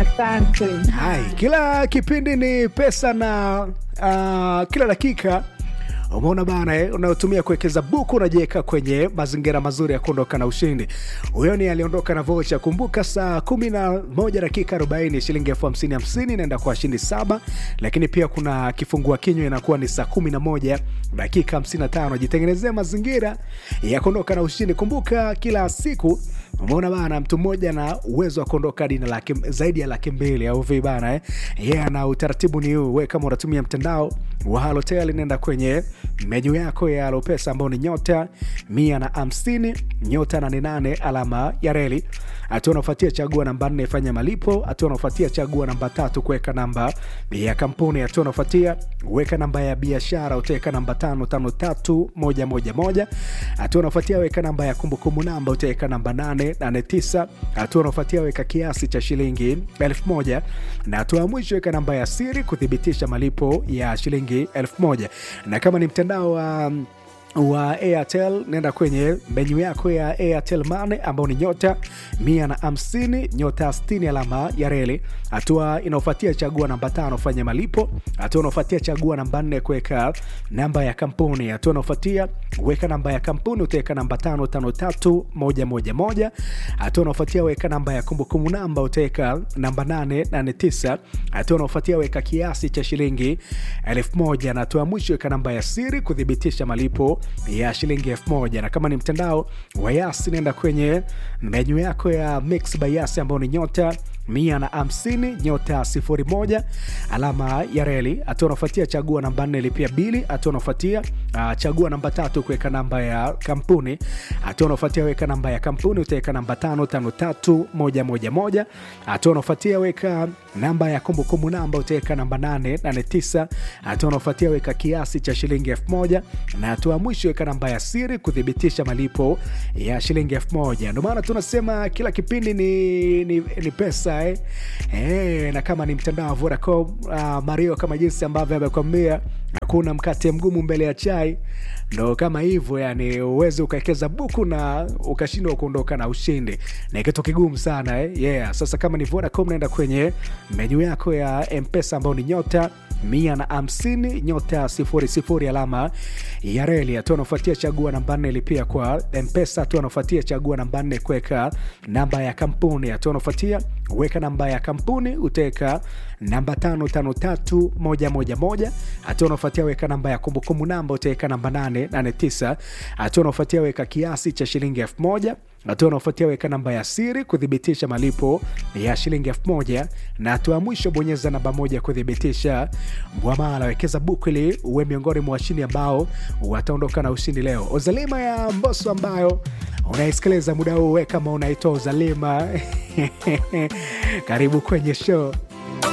Asante. Hai, kila kipindi ni pesa na uh, kila dakika umeona bana eh, unayotumia kuwekeza buku unajiweka kwenye mazingira mazuri ya kuondoka na ushindi. Huyo ni aliondoka na vocha. Kumbuka saa kumi na moja dakika arobaini shilingi elfu hamsini hamsini inaenda kwa washindi saba, lakini pia kuna kifungua kinywa inakuwa ni saa kumi na moja dakika hamsini na tano. Jitengenezea mazingira ya kuondoka na ushindi. Kumbuka kila siku umeona bana, mtu mmoja na uwezo wa kuondoka hadi na laki, zaidi ya laki mbili au vi bana eh? Yeah, na utaratibu ni huu. We kama unatumia mtandao wa Halotel, nenda kwenye menyu yako ya Alopesa ambao ni nyota mia na hamsini nyota nane nane alama ya reli. Hatua unaofuatia chagua namba nne fanya malipo. Hatua unaofuatia chagua namba tatu kuweka namba ya kampuni. Hatua unaofuatia weka namba ya biashara, utaweka namba tano tano tatu moja moja moja. Hatua unaofuatia weka namba ya kumbukumbu namba, utaweka namba nane nane tisa. Hatua unaofuatia weka kiasi cha shilingi elfu moja na hatua ya mwisho weka namba ya siri kuthibitisha malipo ya shilingi elfu moja na kama ni mtandao wa um, wa Airtel nenda kwenye menyu yako ya Airtel Money ambao ni nyota mia na hamsini nyota sitini alama ya reli. Hatua inaofuatia chagua namba tano fanya malipo. Hatua inaofuatia chagua namba nne kuweka namba ya kampuni. Hatua inaofuatia weka namba ya kampuni, utaweka namba tano tano tatu moja moja moja. Hatua inaofuatia weka namba ya kumbukumbu namba, utaweka namba nane nane tisa. Hatua inaofuatia weka kiasi cha shilingi elfu moja na hatua ya mwisho weka namba ya siri kuthibitisha malipo ya shilingi elfu moja na kama ni mtandao wa Yasi nenda kwenye menyu yako ya Mix by Yasi ambao ni nyota mia na hamsini nyota sifuri moja alama ya reli. Hatua unafuatia chagua namba nne lipia bili. Hatua unafuatia uh, chagua namba tatu kuweka namba ya kampuni. Hatua unafuatia weka namba ya kampuni, utaweka namba tano tano tatu moja moja moja. Hatua unafuatia weka namba ya kumbukumbu namba, utaweka namba nane nane tisa. Hatua unafuatia weka kiasi cha shilingi elfu moja na hatua ya mwisho weka namba ya siri kuthibitisha malipo ya shilingi elfu moja. Ndio maana tunasema kila kipindi ni, ni, ni pesa eh. Eh, na kama ni mtandao wa Vodacom uh, Mario kama jinsi ambavyo amekwambia hakuna mkate mgumu mbele ya chai, ndo kama hivyo yani, uweze ukawekeza buku na ukashindwa kuondoka na ushindi, ni kitu kigumu sana eh? Yeah. Sasa kama ni Vodacom, naenda kwenye menyu yako ya Mpesa ambao ni nyota mia na hamsini nyota sifuri sifuri alama ya reli. Hatua unafuatia chagua namba nne lipia kwa Mpesa. Hatua unafuatia chagua namba nne kuweka namba ya kampuni. Hatua unafuatia weka namba ya kampuni, utaweka namba tano tano tatu moja moja moja. Hatua unafuatia weka namba ya kumbukumbu namba, utaweka namba nane nane tisa. Hatua unafuatia weka kiasi cha shilingi elfu moja hatua unaofuatia weka namba ya siri kuthibitisha malipo ya shilingi elfu moja na hatua ya mwisho bonyeza namba moja kuthibitisha mwamala. Wekeza buku ili uwe miongoni mwa washindi ambao wataondoka na ushindi leo. Ozalima ya Mbosso ambayo unaisikiliza muda huu, we kama unaitwa Ozalima karibu kwenye show.